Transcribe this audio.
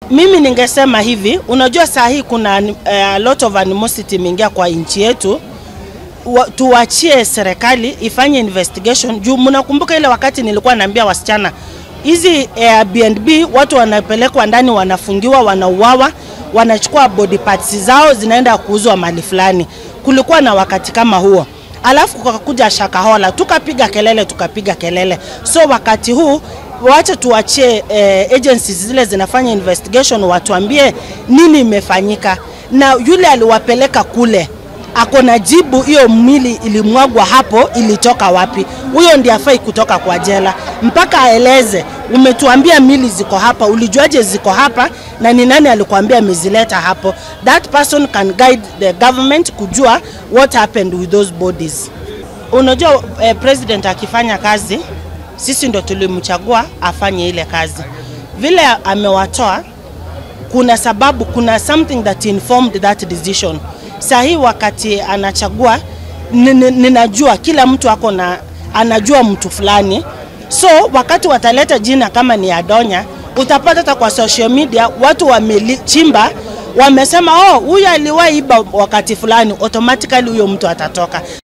Mimi ningesema hivi, unajua saa hii kuna uh, lot of animosity imeingia kwa nchi yetu wa, tuwachie serikali ifanye investigation juu mnakumbuka ile wakati nilikuwa naambia wasichana hizi Airbnb watu wanapelekwa ndani, wanafungiwa, wanauawa, wanachukua body parts zao zinaenda kuuzwa mali fulani. Kulikuwa na wakati kama huo, alafu kukakuja Shakahola, tukapiga kelele, tukapiga kelele. So wakati huu wacha tuachie eh, agencies zile zinafanya investigation, watuambie nini imefanyika, na yule aliwapeleka kule ako na jibu, hiyo mwili ilimwagwa hapo ilitoka wapi? Huyo ndiye afai kutoka kwa jela, mpaka aeleze, umetuambia mili ziko hapa, ulijuaje ziko hapa na ni nani alikwambia amezileta hapo? That person can guide the government kujua what happened with those bodies. Unajua eh, president akifanya kazi, sisi ndo tulimchagua afanye ile kazi. Vile amewatoa, kuna sababu, kuna something that informed that decision saa hii wakati anachagua ninajua kila mtu ako na anajua mtu fulani, so wakati wataleta jina kama ni Adonya, utapata hata kwa social media watu wamechimba, wamesema oh, huyu aliwahi iba wakati fulani, automatically huyo mtu atatoka.